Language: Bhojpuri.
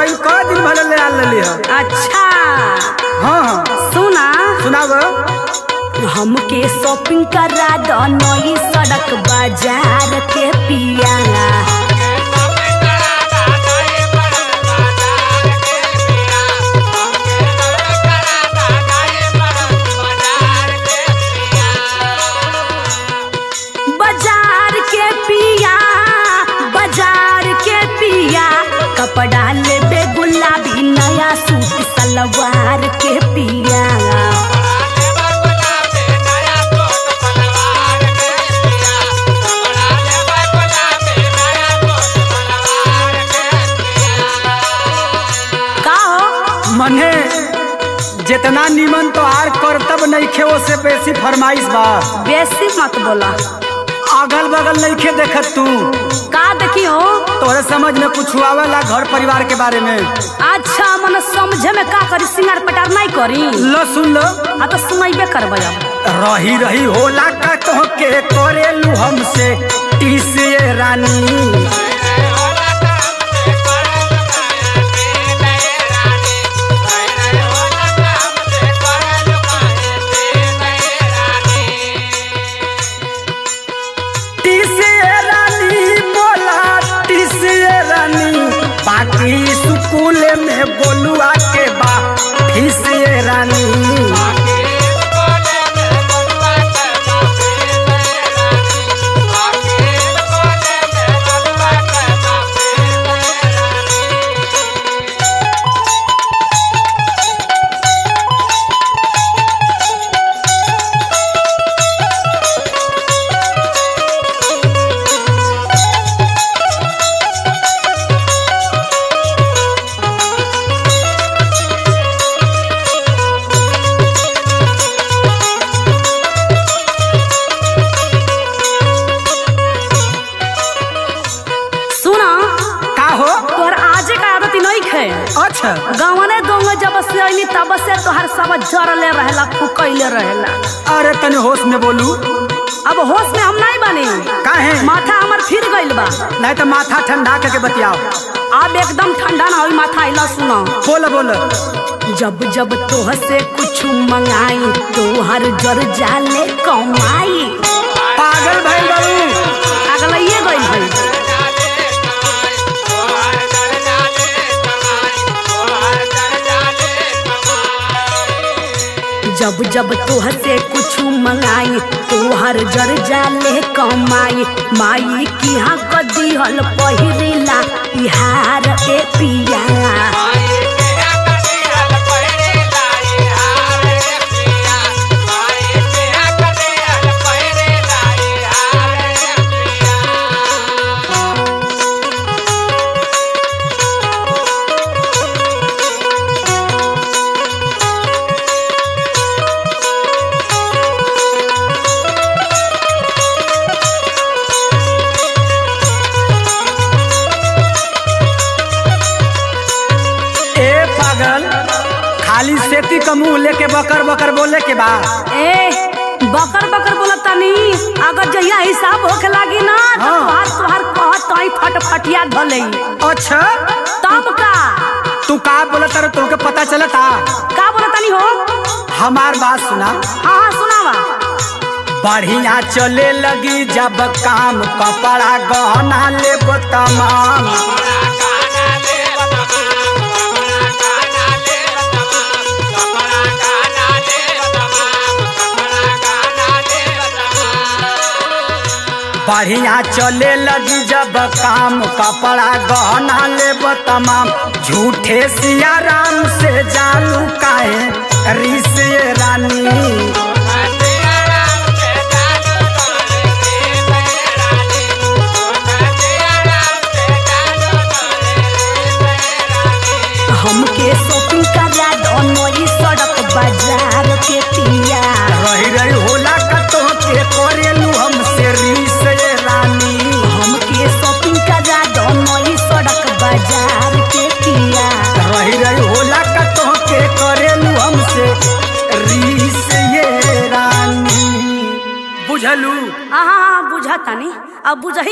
गई क दिन भले ले आल लेली ह अच्छा हाँ हाँ सुना सुनाव हमके शॉपिंग करा दो नई सड़क बाजार के पिया बाजार के पिया बाजार के पिया कपड़ा लेबे गुलाबी नया सूट सलवार के पिया का हो मने जितना निमन तो आर करतब नइखे ओसे बेसी फरमाइश बा बेसी मत बोला अगल बगल नइखे देखत तू का देखियो तोरे समझ में कुछ आवेला घर परिवार के बारे में अच्छा मन समझे में का करी सिंगार पटार नहीं करी लो सुन लो आ तो सुनाइबे करबै अब रही रही होला का तो के करेलू हमसे टीसिए रानी टीसिए रानी बोला टीसिए रानी बाकी स्कूल में बोलुआ के बा फीसिए रानी सुना का हो तोहर आजे का आदत नहीं खे अच्छा गावने दोंगे जब से अइली तब से तोहर सब जरले रहेला फुकैले रहेला अरे तने होश में बोलू अब होश में हम नहीं बनी काहे माथा हमर फिर गइल बा नहीं तो माथा ठंडा करके बतियाओ अब एकदम ठंडा ना होई माथा आइला सुना बोल बोल जब जब तोह से कुछ मंगाई तोहर जर जाले कमाई पागल भइल बाबू अगलैये गइल भाई जब जब तोह से कुछ मंगाई तोहर जर जाले कमाई माई की हाँ कदी हल पहिरेला इहार ए पिया ए पागल खाली सेती का मुंह लेके बकर बकर बोले के बा ए बकर बकर बोलत तनी अगर जहिया हिसाब होखे लागी ना तो हाँ। तोहार तोहार कहत तई फटफटिया धलई अच्छा तब का तू का बोलत तारे तुमके पता चलता का बोलत तनी हो हमार बात सुना हाँ हाँ सुनावा बढ़िया चले लगी जब काम कपड़ा गहना ले तमाम बढ़िया चले लगी जब काम कपड़ा गहना ले तमाम झूठे सिया राम से जालू काहे ऋषि रानी हमके शॉपिंग करा दो नई सड़क बाजार के पिया रही रही होला कतो के करेलू हमसे रीस ये रानी हमके शॉपिंग करा दो नई सड़क बाजार के पिया रही रही होला कतो के करेलू हमसे रीस ये रानी बुझलू हाँ हाँ हाँ बुझा तानी अब बुझही